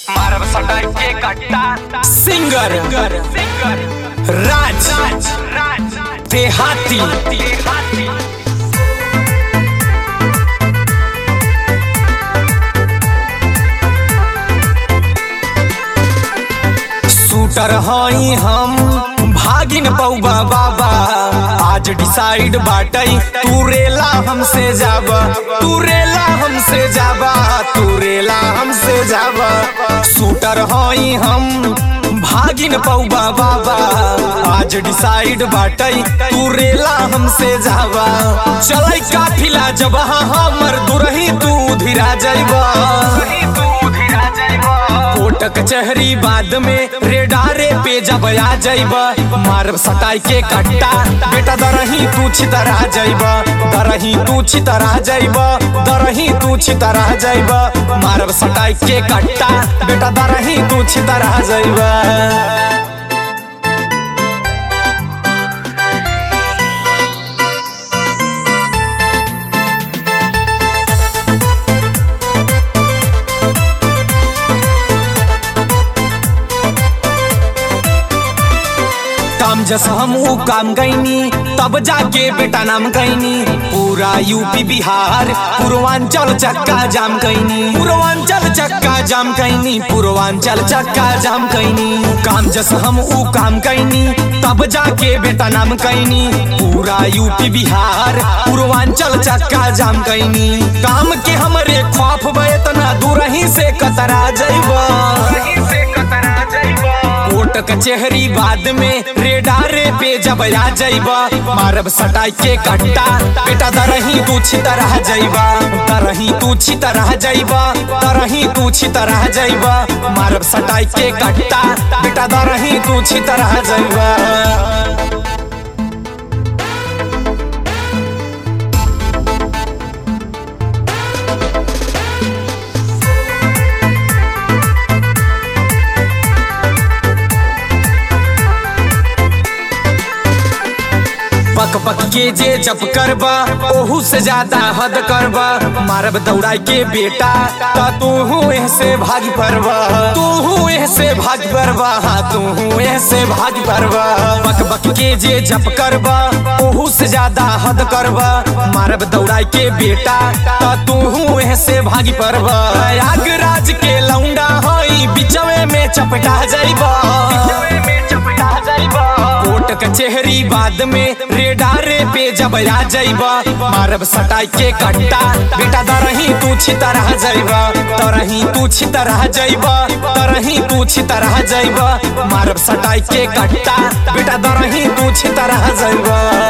मारब सटाई के कट्टा सिंगर राज देहाती शूटर हई हम भागिन पौबा बाबा आज डिसाइड बाटई तू रेला हमसे जाबा तू रेला हमसे जाबा तू रेला हमसे जाबा शूटर हई हम भागिन पौबा बाबा आज डिसाइड बाटई तू रेला हमसे जाबा चलै काफिला जब हमर दुरही तू धीरा जाइबा कोट कचहरी बाद में रेडारे पे जब आ जाइब मारब सटाई के कट्टा बेटा दरही तू छितरा जाइब दरही तू छितरा जाइब दरही तू छितरा जाइब मारब सटाई के कट्टा बेटा दरही तू छितरा जाइब काम जस हम ऊ काम गईनी तब जाके बेटा नाम गईनी पूरा यूपी बिहार पूर्वांचल चक्का जाम कईनी पूर्वांचल चक्का जाम कईनी पूर्वांचल चक्का जाम कईनी काम जस हम ऊ काम कईनी तब जाके बेटा नाम कईनी पूरा यूपी बिहार पूर्वांचल चक्का जाम कईनी काम के हमरे खौफ बेतना दूरही से कतरा जइबा कोट कचहरी बाद में रेडारे पे जब आ जाइबा मारब सटाई के कट्टा बेटा दरही तू छितरह जाइबा दरही तू छितरह जाइबा दरही तू छितरह जाइबा मारब सटाई के कट्टा बेटा दरही तू छितरह जाइबा पक पक के जे जप करबा ओहू से ज्यादा हद करबा मारब दौड़ाई के बेटा ता तू हूँ से भाग परबा तू हूँ से भाग परबा हाँ तू हूँ से भाग परबा पक पक के जे जप करबा ओहू से ज्यादा हद करबा मारब दौड़ाई के बेटा ता तू हूँ से भाग परबा प्रयागराज के लौंडा हई बिचवे में चपटा जाइबा कोट कचहरी बाद में रेडारे पे जब आ जाइबा मारब सटाई के कट्टा बेटा दरही तू छितरह जाइबा तरही तू छितरह जाइबा तरही तू छितरह जाइबा मारब सटाई के कट्टा बेटा दरही तू छितरह जाइबा